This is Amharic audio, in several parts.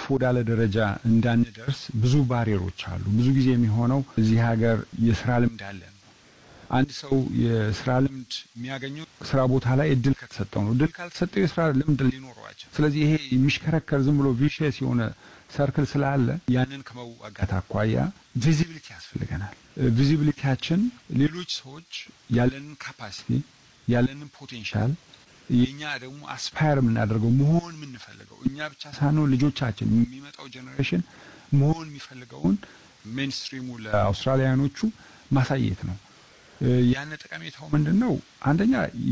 ወዳለ ደረጃ እንዳንደርስ ብዙ ባሪየሮች አሉ። ብዙ ጊዜ የሚሆነው እዚህ ሀገር የስራ ልምድ አለን። አንድ ሰው የስራ ልምድ የሚያገኘው ስራ ቦታ ላይ እድል ከተሰጠው ነው። እድል ካልተሰጠው የስራ ልምድ ሊኖረዋቸው። ስለዚህ ይሄ የሚሽከረከር ዝም ብሎ ቪሽየስ የሆነ ሰርክል ስላለ ያንን ከመዋጋት አኳያ ቪዚቢሊቲ ያስፈልገናል። ቪዚቢሊቲያችን ሌሎች ሰዎች ያለንን ካፓሲቲ ያለንን ፖቴንሻል የእኛ ደግሞ አስፓየር የምናደርገው መሆን የምንፈልገው እኛ ብቻ ሳንሆን ልጆቻችን የሚመጣው ጄኔሬሽን መሆን የሚፈልገውን ሜንስትሪሙ ለአውስትራሊያኖቹ ማሳየት ነው። ያን ጠቀሜታው ምንድን ነው? አንደኛ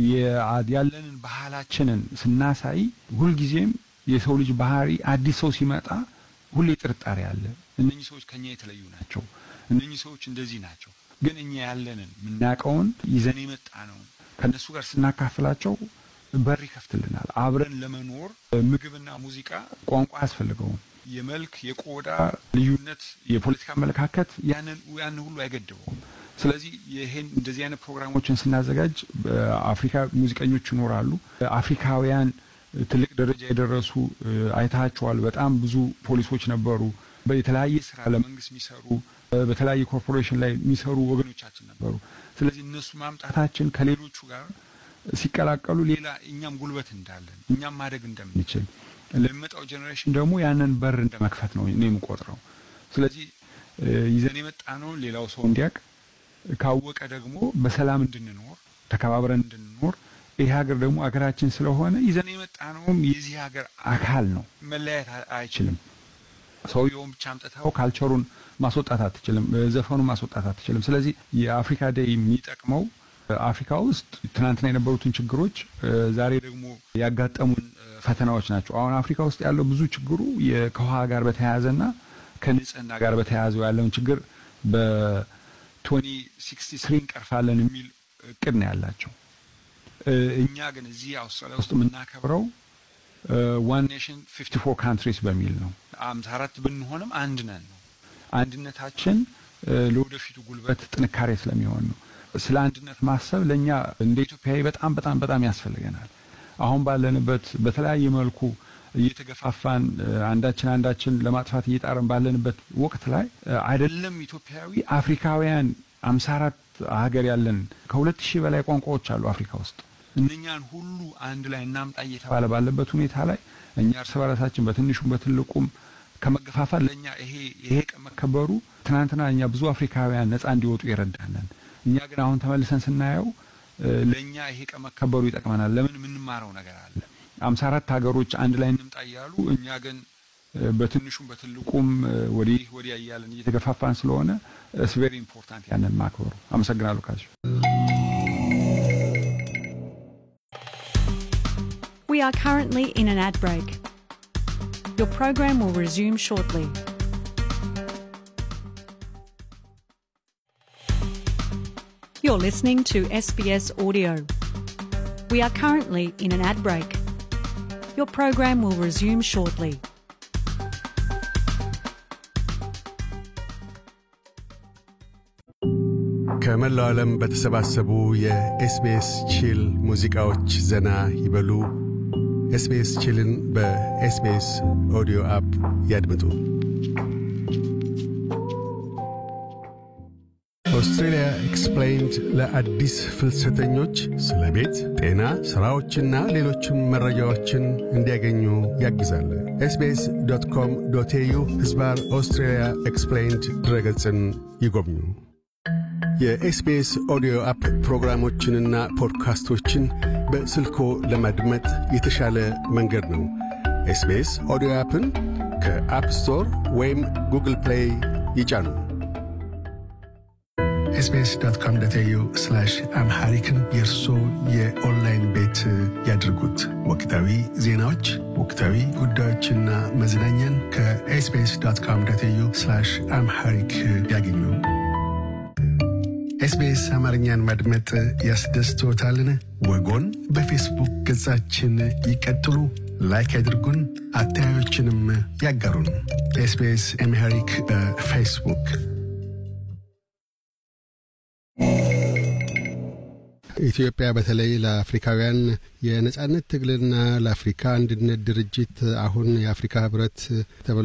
ያለንን ባህላችንን ስናሳይ ሁልጊዜም የሰው ልጅ ባህሪ አዲስ ሰው ሲመጣ ሁሌ ጥርጣሬ አለ። እነኚህ ሰዎች ከኛ የተለዩ ናቸው፣ እነኚህ ሰዎች እንደዚህ ናቸው። ግን እኛ ያለንን የምናውቀውን ይዘን የመጣ ነው ከእነሱ ጋር ስናካፍላቸው በር ይከፍትልናል። አብረን ለመኖር ምግብና ሙዚቃ ቋንቋ አያስፈልገውም። የመልክ የቆዳ ልዩነት፣ የፖለቲካ አመለካከት ያንን ያን ሁሉ አይገድበውም። ስለዚህ ይሄን እንደዚህ አይነት ፕሮግራሞችን ስናዘጋጅ አፍሪካ ሙዚቀኞች ይኖራሉ። አፍሪካውያን ትልቅ ደረጃ የደረሱ አይታቸዋል። በጣም ብዙ ፖሊሶች ነበሩ። የተለያየ ስራ ለመንግስት የሚሰሩ በተለያየ ኮርፖሬሽን ላይ የሚሰሩ ወገኖቻችን ነበሩ። ስለዚህ እነሱ ማምጣታችን ከሌሎቹ ጋር ሲቀላቀሉ ሌላ እኛም ጉልበት እንዳለን እኛም ማደግ እንደምንችል ለሚመጣው ጄኔሬሽን ደግሞ ያንን በር እንደ መክፈት ነው እኔ የምቆጥረው። ስለዚህ ይዘን የመጣ ነው ሌላው ሰው እንዲያውቅ ካወቀ ደግሞ በሰላም እንድንኖር ተከባብረን እንድንኖር ይህ ሀገር ደግሞ ሀገራችን ስለሆነ ይዘን የመጣ ነውም የዚህ ሀገር አካል ነው። መለያየት አይችልም። ሰውየውን ብቻ አምጥተው ካልቸሩን ማስወጣት አትችልም። ዘፈኑን ማስወጣት አትችልም። ስለዚህ የአፍሪካ ዴይ የሚጠቅመው አፍሪካ ውስጥ ትናንትና የነበሩትን ችግሮች ዛሬ ደግሞ ያጋጠሙን ፈተናዎች ናቸው። አሁን አፍሪካ ውስጥ ያለው ብዙ ችግሩ ከውሃ ጋር በተያያዘና ከንጽህና ጋር በተያያዘው ያለውን ችግር በቶኒ ሲክስቲ ስሪ እንቀርፋለን የሚል እቅድ ነው ያላቸው። እኛ ግን እዚህ አውስትራሊያ ውስጥ የምናከብረው ዋን ኔሽን ፊፍቲ ፎር ካንትሪስ በሚል ነው። አምሳ አራት ብንሆንም አንድ ነን ነው። አንድነታችን ለወደፊቱ ጉልበት ጥንካሬ ስለሚሆን ነው። ስለ አንድነት ማሰብ ለእኛ እንደ ኢትዮጵያዊ በጣም በጣም በጣም ያስፈልገናል። አሁን ባለንበት በተለያየ መልኩ እየተገፋፋን አንዳችን አንዳችን ለማጥፋት እየጣረን ባለንበት ወቅት ላይ አይደለም ኢትዮጵያዊ አፍሪካውያን አምሳ አራት ሀገር ያለን ከሁለት ሺህ በላይ ቋንቋዎች አሉ አፍሪካ ውስጥ እነኛን ሁሉ አንድ ላይ እናምጣ እየተባለ ባለበት ሁኔታ ላይ እኛ እርስ በራሳችን በትንሹም በትልቁም ከመገፋፋት ለእኛ ይሄ ይሄ ቀን መከበሩ ትናንትና እኛ ብዙ አፍሪካውያን ነፃ እንዲወጡ ይረዳናል። እኛ ግን አሁን ተመልሰን ስናየው ለእኛ ይሄ ቀን መከበሩ ይጠቅመናል። ለምን የምንማረው ነገር አለ። አምሳ አራት ሀገሮች አንድ ላይ እንምጣ እያሉ እኛ ግን በትንሹም በትልቁም ወዲህ ወዲያ እያለን እየተገፋፋን ስለሆነ ኢትስ ቬሪ ኢምፖርታንት ያንን ማክበሩ። አመሰግናለሁ ካሽ We are currently in an ad break. Your program will resume shortly. You're listening to SBS Audio. We are currently in an ad break. Your program will resume shortly. ከመላው ዓለም በተሰባሰቡ የኤስቢኤስ ቺል ሙዚቃዎች ዘና ይበሉ። ኤስቢኤስ ቺልን በኤስቢኤስ ኦዲዮ አፕ ያድምጡ። ኦስትሬልያ ኤክስፕሌይንድ ለአዲስ ፍልሰተኞች ስለ ቤት፣ ጤና፣ ሥራዎችና ሌሎችም መረጃዎችን እንዲያገኙ ያግዛል። ኤስቢኤስ ዶት ኮም ዶት ኤዩ ሕዝባር ኦስትሬልያ ኤክስፕሌይንድ ድረገጽን ይጎብኙ። የኤስቢኤስ ኦዲዮ አፕ ፕሮግራሞችንና ፖድካስቶችን በስልኮ ለማድመጥ የተሻለ መንገድ ነው። ኤስቢኤስ ኦዲዮ አፕን ከአፕ ስቶር ወይም ጉግል ፕሌይ ይጫኑ። ኤስቢኤስ ዶት ኮም ዶት ኤዩ አምሃሪክን የእርሶ የኦንላይን ቤት ያድርጉት። ወቅታዊ ዜናዎች፣ ወቅታዊ ጉዳዮችና መዝናኛን ከኤስቢኤስ ዶት ኮም ዶት ኤዩ አምሃሪክ ያገኙ። ኤስቢኤስ አማርኛን ማድመጥ ያስደስቶታልን? ወጎን በፌስቡክ ገጻችን ይቀጥሉ፣ ላይክ ያድርጉን፣ አስተያየቶችንም ያጋሩን። ኤስቢኤስ አምሃሪክ በፌስቡክ ኢትዮጵያ በተለይ ለአፍሪካውያን የነጻነት ትግልና ለአፍሪካ አንድነት ድርጅት አሁን የአፍሪካ ህብረት ተብሎ